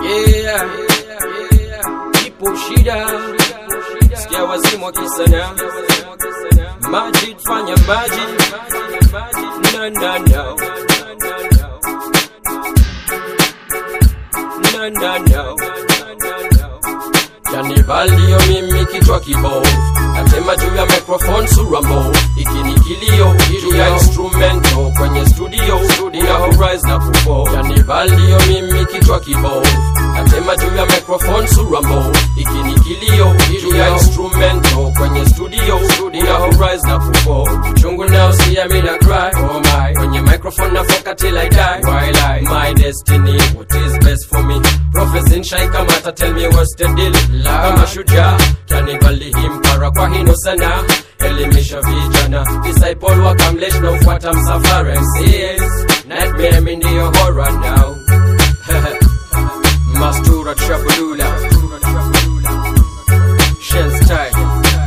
Yeah, ipo shida, sikia wazimu wakisana, Majid fanya Majid, no no no, no no no. Janibal ndiyo mimi kichwa kibovu Natema juu ya microphone sura mbovu Iki ni kilio juu ya instrumento Kwenye studio Una horizon na kufo Janibal ndiyo mimi kichwa kibovu Natema juu ya microphone sura mbovu Iki ni kilio juu ya instrumento Kwenye studio Una horizon na kufo Chungu nao siya mina cry Oh my Kwenye microphone na foka till I die While I My destiny What is best for me Professor Nshai Kamata tell me what's the deal kama shujaa kanibali himpara kwa hino sana elimisha vijana disciple wakamlesh na ufuata msafara MCs nightmare mi ndiyo horror now mastura trabulula shenstyle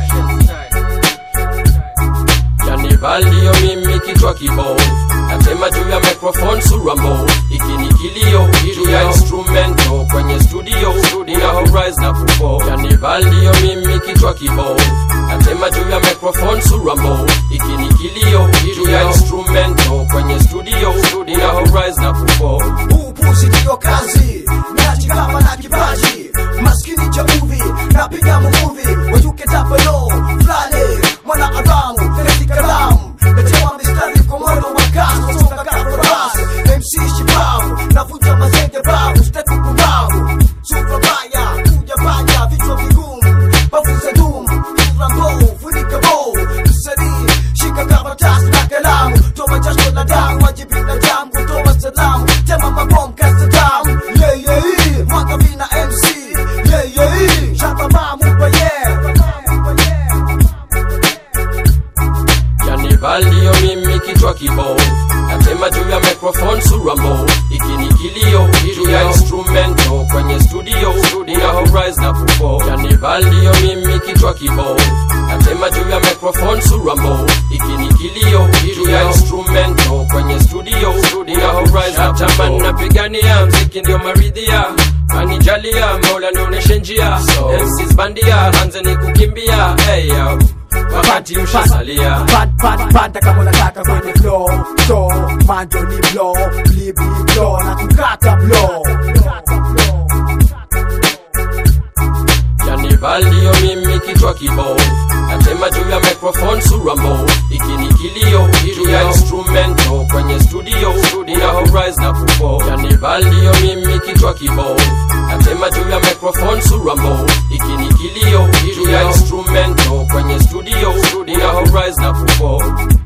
Janibal ndiyo mimi kichwa kibovu Natema juu ya microphone sura mbovu Iki ni kilio juu ya instrumento Kwenye studio Una horizon na kufo Janibal ndiyo mimi kichwa kibovu Natema juu ya microphone sura mbovu Iki ni kilio juu ya instrumento Kwenye studio Una horizon na kufo upuzi ndiyo kazi najigamba na kipaji maskini cha uvi napiga muvuvi wajuke tapelo flani mwana aramu feleti kalamu natewa mistari kwa mwendo wa kasi nasonga kafaras mc shibabu navunja mazenge babu stepu kumbavu sura baya kuja baya vichwa vigumu bavu za dumu sura mbovu funika bovu msanii shika karatasi na kalamu toa jasho na damu wajibi na damu kutoa salamu tema mabom kasta damu yeah yeah yeah mwaka vina MC yeah yeah yeah shaka mamu kwa yeah Janibal ndiyo mimi kichwa kibovu Natema juu ya microphone sura mbovu Iki ni kilio juu ya instrumento Kwenye studio Una horizon na kufo Janibal ndiyo mimi kichwa kibovu Natema juu ya microphone sura mbovu Iki ni kilio juu ya instrumento Kwenye studio Una horizon na kufo Natamani napigania mziki ndio maridhia Kanijalia mola nionyeshe njia MCs bandia anzeni kukimbia hey, yo. Wakati ushasalia Pad, pad, panda kama unataka kwenye flow So, manjo ni blow, blibi blow na kukata blow Janibal ndiyo mimi kichwa kibovu Natema juu ya microphone sura mbovu Iki ni kilio juu ya instrumento Kwenye studio Una horizon na kufo Janibal ndiyo mimi kichwa kibovu Natema juu ya microphone sura mbovu Iki ni kilio juu ya instrumento Kwenye studio Una horizon na kufo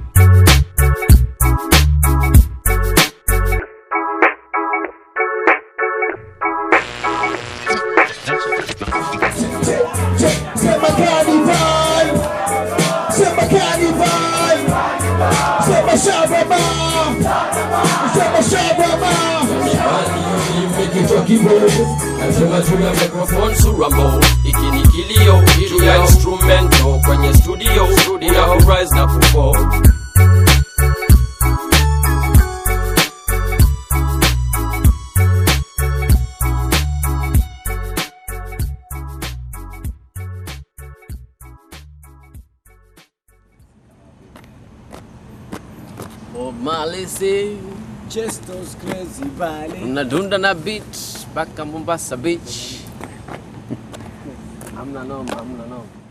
Sema carnival, sema carnival, sema shababa, sema shababa. mimi kichwa kibovu Nasema juu ya microphone sura mbovu Iki ni kilio juu ya instrumento Kwenye studio Una horizon na kufo Bob Marley say Just those crazy valley unadunda na beat mpaka Mombasa beach. Hamna noma, hamna noma.